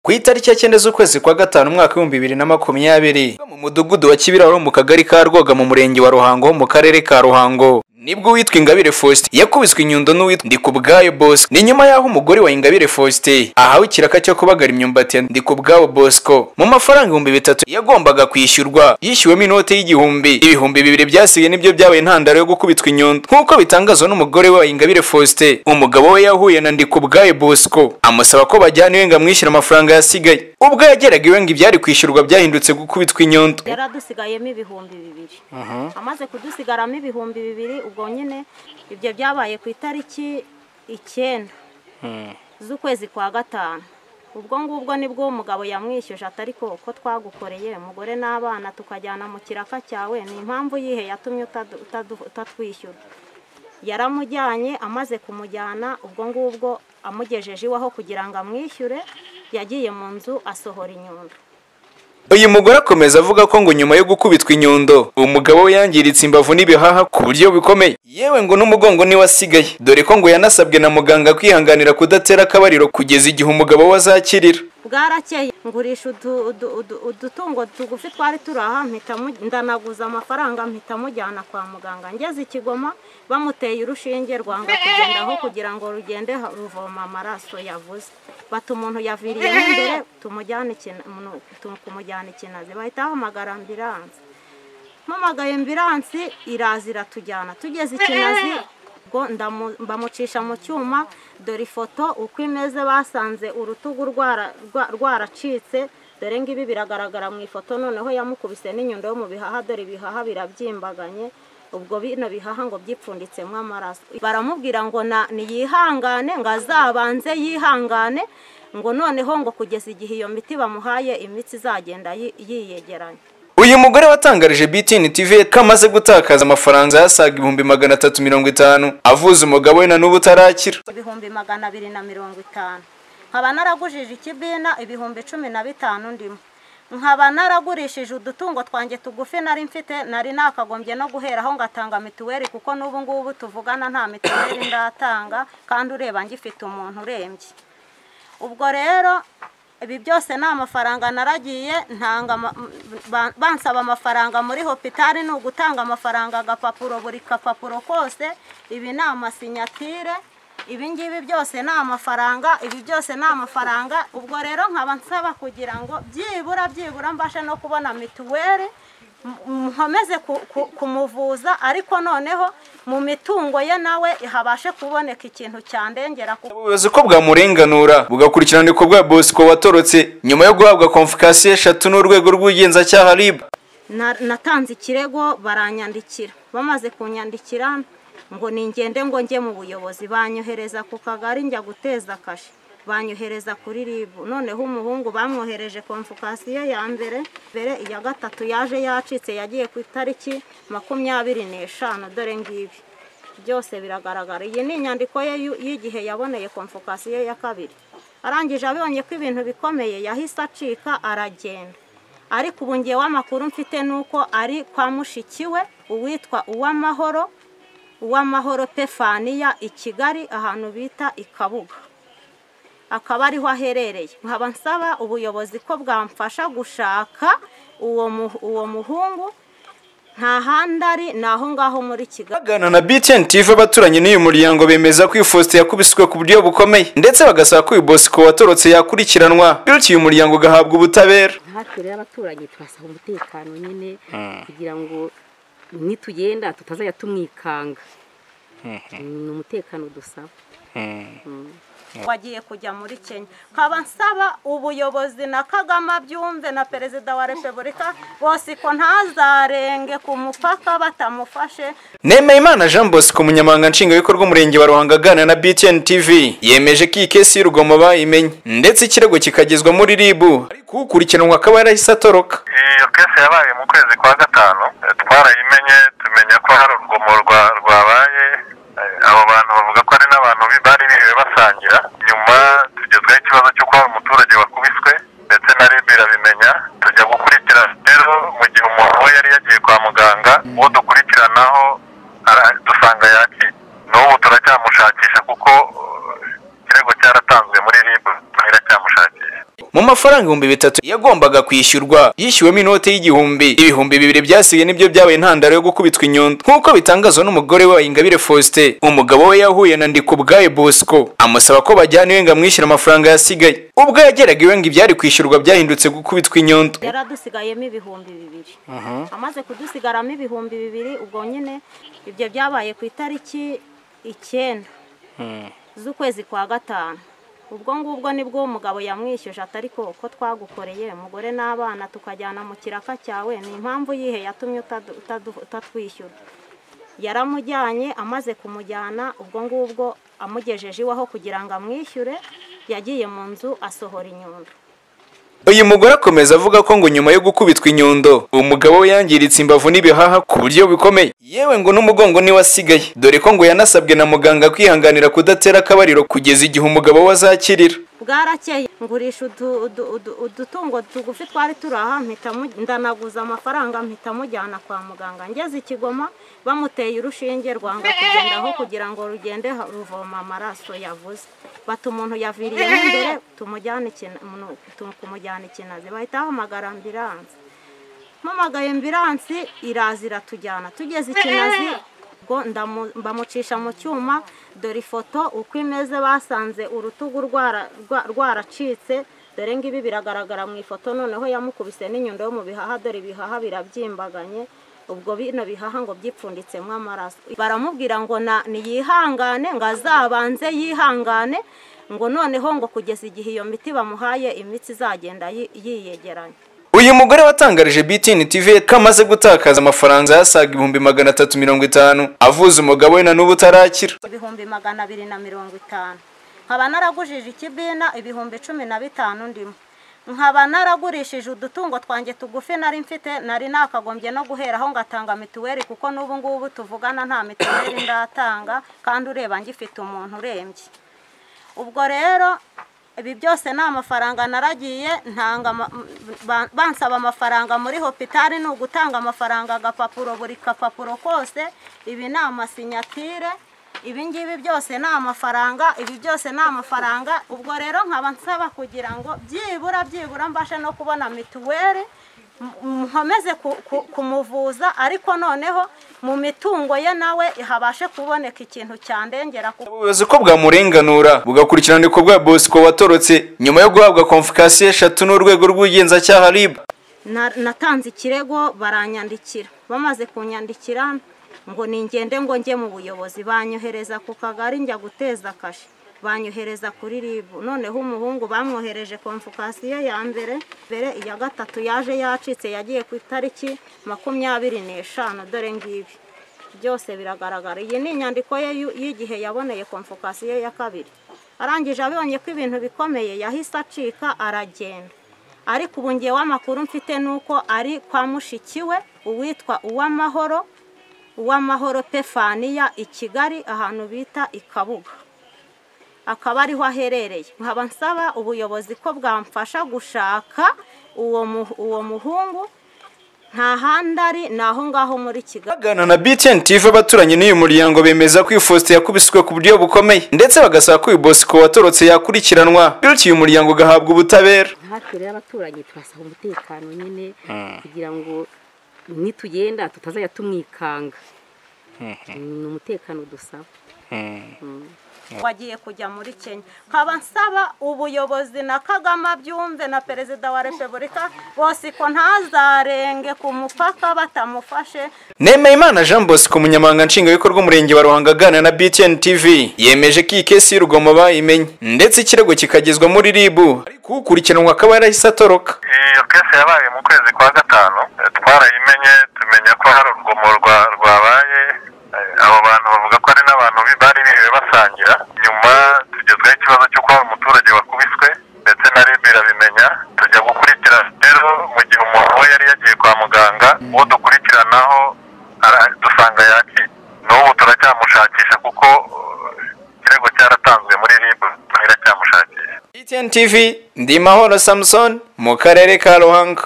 ku itariki ya cyenda z'ukwezi kwa gatanu umwaka w'ibihumbi bibiri na makumyabiri mu mudugudu wa kibiraro mu kagari ka rwoga mu murenge wa ruhango mu karere ka ruhango nibwo uwitwa ingabire faustin yakubiswe inyundo n'uwitwa ndikubwayo bosco ni nyuma y'aho umugore wa ingabire faustin ahawe ikiraka cyo kubagara imyumbati ya ndikubwayo bosco mu mafaranga ibihumbi bitatu yagombaga kwishyurwa yishyuwemo inote y'igihumbi ibihumbi bibiri byasigaye nibyo byabaye intandaro yo gukubitwa inyundo nk'uko bitangazwa n'umugore we wa ingabire faustin umugabo we yahuye na ndikubwayo bosco amusaba ko bajyana iwe ngo amwishyure amafaranga yasigaye ubwo yageraga iwe ngo ibyari kwishyurwa byahindutse gukubitwa inyundo yaradusigayemo ibihumbi bibiri amaze kudusigaramo ibihumbi bibiri ubwo nyine ibyo byabaye ku itariki icyenda z'ukwezi kwa gatanu ubwo ngubwo nibwo umugabo yamwishyuje atari ko ko twagukoreye umugore n'abana tukajyana mu kiraka cyawe ni impamvu yihe yatumye utadu- utadu- utatwishyura yaramujyanye amaze kumujyana ubwo ngubwo amugejeje iwaho kugira ngo amwishyure yagiye mu nzu asohora inyundo uyu mugore akomeza avuga ko ngo nyuma yo gukubitwa inyundo umugabo we yangiritse imbavu n'ibihaha ku buryo bukomeye yewe ngo n'umugongo niwe asigaye dore ko ngo yanasabwe na muganga kwihanganira kudatera akabariro kugeza igihe umugabo we azakirira bwarakeye ngurisha udu- udu- udu- udutungo tugufi twari turi aha mpita mu- ndanaguza amafaranga mpita mujyana kwa muganga ngeze i kigoma bamuteye urushinge rwanga kugendaho kugira ngo rugende ruvoma amaraso yavuze bati umuntu yaviriyemo imbere tumujyane ikina- umuntu- tu- kumujyana ikinazi bahita bahamagara ambiranse mpamagaye ambiranse iraza iratujyana tugeze ikinazi ubwo ndamu- bamucisha mu cyuma dore ifoto uko imeze basanze urutugu rwara- rwa- rwaracitse dore ngibi biragaragara mu ifoto noneho yamukubise n'inyundo yo mu bihaha dore ibihaha birabyimbaganye ubwo bino bihaha ngo byipfunditsemo amaraso baramubwira ngo na- niyihangane ngo azabanze yihangane ngo noneho ngo kugeza igihe iyo miti bamuhaye imitsi izagenda yi- yiyegeranya uyu mugore watangarije BTN TV ko amaze gutakaza amafaranga yasaga ibihumbi magana atatu mirongo itanu avuza umugabo we na n'ubu utarakira ibihumbi magana abiri na mirongo itanu nkaba naragujije ikibina ibihumbi cumi na bitanu ndimo nkaba naragurishije udutungo twanjye tugufi nari mfite nari nakagombye no guheraho ngatanga mituweli kuko n'ubu ngubu tuvugana nta mituweli ndatanga kandi ureba ngifite umuntu urembye ubwo rero ibi byose ni amafaranga naragiye ntanga ama- ba- bansaba amafaranga muri hopitali ni ugutanga amafaranga agapapuro buri kapapuro kose ibi ni amasinyatire ibi ngibi byose ni amafaranga ibi byose ni amafaranga ubwo rero nkaba nsaba kugira ngo byibura byibura mbashe no kubona mituweli m- nkomeze ku- ku- kumuvuza ariko noneho mu mitungo ye nawe habashe kuboneka ikintu cyandengera kuko ubuyobozi ko bwamurenganura bugakurikirana ibikorwa bya Bosco watorotse nyuma yo guhabwa konfikasiyo eshatu n'urwego rw'ubugenzacyaha RIB Na- natanze ikirego baranyandikira bamaze kunyandikira ngo ningende ngo njye mu buyobozi banyohereza ku kagari njya guteza kashe banyohereza kuri ribu noneho umuhungu bamwohereje konfukasiyo ya mbere mbere iya gatatu yaje yacitse yagiye ku itariki makumyabiri n'eshanu dore ngibi byose biragaragara iyi ni inyandiko ye y'u- y'igihe yaboneye konfukasiyo ya kabiri arangije abonye ko ibintu bikomeye yahise acika aragenda ariko ubu ngewe amakuru mfite ni uko ari kwa mushikiwe uwitwa uwamahoro uwamahoro pefaniya i kigali ahantu bita i kabuga akaba ariho aherereye nkaba nsaba ubuyobozi ko bwamfasha gushaka uwo mu- uwo muhungu nta handi ari ni aho ngaho muri kigali Bagana na BTN TV abaturanye n'uyu muryango bemeza ko uyu Faustin yakubiswe ku buryo bukomeye ndetse bagasaba ko uyu Bosco watorotse yakurikiranwa bityo uyu muryango ugahabwa ubutabera hafi rero abaturage turasaba umutekano nyine kugira ngo nitugenda tutazajya tumwikanga ni umutekano dusaba wagiye kujya muri kenya nkaba nsaba ubuyobozi na kagame abyumve na perezida wa repubulika bose ko ntazarenge ku mupaka batamufashe Nemeyimana Jean Bosco umunyamabanga nshingwabikorwa w'umurenge wa Ruhango aganira na BTN TV yemeje ko iyi kesi y'urugomo bayimenye ndetse ikirego kikagezwa muri RIB ariko ukurikiranwa akaba yarahise atoroka iyo kese yabaye mu kwezi kwa gatanu eh, twarayimenye tumenya ko hari urugomo rwa- rwabaye eh, abo bantu bavuga ko hari n'abantu bi- bari bihiwe basangira nyuma tugezweho ikibazo cy'uko hari umuturage wakubiswe ndetse na ribi irabimenya tujya gukurikira rero mu gihe umuntu we yari yagiye kwa muganga uwo dukurikiranaho ara- dusanga yaki n'ubu turacyamushakisha kuko eh, ikirego cyaratanzwe muri ribu turacyamushakisha mu amafaranga ibihumbi bitatu yagombaga kwishyurwa yishyuwemo inote y'igihumbi ibihumbi bibiri byasigaye nibyo byabaye intandaro yo gukubitwa inyundo nk'uko bitangazwa n'umugore we Ingabire Faustin umugabo we yahuye na Ndikubwaye Bosco amusaba ko bajyana iwe ngo amwishyure amafaranga yasigaye ubwo yageraga iwe ngo ibyari kwishyurwa byahindutse gukubitwa inyundo yaradusigayemo ibihumbi bibiri amaze kudusigaramo ibihumbi bibiri ubwo nyine ibyo byabaye ku itariki icyenda z'ukwezi kwa gatanu ubwo ngubwo nibwo umugabo yamwishyuje atari ko ko twagukoreye umugore n'abana tukajyana mu kiraka cyawe ni impamvu yihe yatumye utadu- utadu- utatwishyura yaramujyanye amaze kumujyana ubwo ngubwo amugejeje iwaho kugira ngo amwishyure yagiye mu nzu asohora inyundo uyu mugore akomeza avuga ko ngo nyuma yo gukubitwa inyundo umugabo we yangiritse imbavu n'ibihaha ku buryo bikomeye yewe ngo n'umugongo niwe asigaye dore ko ngo yanasabwe na muganga kwihanganira kudatera akabariro kugeza igihe umugabo we azakirira bwarakeye ngurisha udu- udu- udu- udutungo tugufi twari turi aha mpita mu- ndanaguza amafaranga mpita mujyana kwa muganga ngeze i kigoma bamuteye urushinge rwanga kugendaho kugira ngo rugende ha- ruvoma amaraso yavuze bata umuntu yaviriyemo imbere tumujyane ikina- umuntu- tu- kumujyana ikinazi bahita bahamagara ambiranse mpamagaye ambiranse iraza iratujyana tugeze ikinazi ubwo ndamu- bamucisha mu cyuma dore ifoto uko imeze basanze urutugu rwara- rwa- rwaracitse dore ngibi biragaragara mu ifoto noneho yamukubise n'inyundo yo mu bihaha dore ibihaha birabyimbaganye ubwo bino bihaha ngo byipfunditsemo amaraso baramubwira ngo na niyihangane ngo azabanze yihangane ngo noneho ngo kugeza igihe iyo miti bamuhaye imitsi izagenda yi- yiyegeranya uyu mugore watangarije BTN TV ko amaze gutakaza amafaranga yasaga ibihumbi magana atatu mirongo itanu avuza umugabo we na n'ubu utarakira ibihumbi magana abiri na mirongo itanu nkaba naragujije ikibina ibihumbi cumi na bitanu ndimo nkaba naragurishije udutungo twanjye tugufi nari mfite nari nakagombye no guheraho ngatanga mituweli kuko n'ubu ngubu tuvugana nta mituweli ndatanga kandi ureba ngifite umuntu urembye ubwo rero ibi byose ni amafaranga naragiye ntanga ama- ba- bansaba amafaranga muri hopitali ni ugutanga amafaranga agapapuro buri kapapuro kose ibi ni amasinyatire ibi ngibi byose ni amafaranga ibi byose ni amafaranga ubwo rero nkaba nsaba kugira ngo byibura byibura mbashe no kubona mituweli m- nkomeze ku- ku- kumuvuza ariko noneho mu mitungo ye nawe habashe kuboneka ikintu cyandengera kuko ubuyobozi ko bwamurenganura bugakurikirana ko bwa Bosco watorotse nyuma yo guhabwa konfikasiyo eshatu n'urwego rw'ubugenzacyaha RIB Na- natanze ikirego baranyandikira bamaze kunyandikira ngo ningende ngo njye mu buyobozi banyohereza ku kagari njya guteza kashe banyohereza kuri ribu noneho umuhungu bamwohereje konfukasiyo ya mbere mbere iya gatatu yaje yacitse yagiye ku itariki makumyabiri n'eshanu dore ngibi byose biragaragara iyi ni inyandiko ye y'u- y'igihe yaboneye konfukasiyo ya kabiri arangije abonye ko ibintu bikomeye yahise acika aragenda ariko ubu ngewe amakuru mfite ni uko ari kwa mushikiwe uwitwa uwamahoro uwamahoro pefaniya i kigali ahantu bita i kabuga akaba ariho aherereye nkaba nsaba ubuyobozi ko bwamfasha gushaka uwo mu- uwo muhungu nta handi ari ni aho ngaho muri kigali bagana na BTN TV abaturanye n'uyu muryango bemeza ko uyu Faustin yakubiswe ku buryo bukomeye ndetse bagasaba ko uyu Bosco watorotse yakurikiranwa bityo uyu muryango ugahabwa ubutabera hafi rero abaturanyi turasaba umutekano nyine kugira ngo nitugenda tutazajya tumwikanga ni umutekano dusaba wagiye kujya muri kenya nkaba nsaba ubuyobozi na kagame byumve na perezida wa repubulika bose ko ntazarenge ku mupaka batamufashe Nemeyimana Jean Bosco umunyamabanga nshingwabikorwa w'umurenge wa Ruhango aganira na BTN TV yemeje ko iyi kesi y'urugomo bayimenye ndetse ikirego kikagezwa muri RIB ariko ukurikiranwa akaba yarahise atoroka iyo kese yabaye mu kwezi kwa gatanu eh, twarayimenye tumenya ko hari urugomo rwa- rwabaye eh, abo bantu bavuga ko hari n'abantu bi- bari biriwe basangira nyuma tugezweho ikibazo cy'uko hari umuturage wakubiswe ndetse na rib irabimenya tujya gukurikira rero mu gihe umuntu we yari yagiye kwa muganga uwo dukurikiranaho ara- dusanga yaki n'ubu turacyamushakisha kuko eh, ikirego cyaratanzwe muri rib turacyamushakisha BTN TV Ndimahoro Samson mu karere ka Ruhango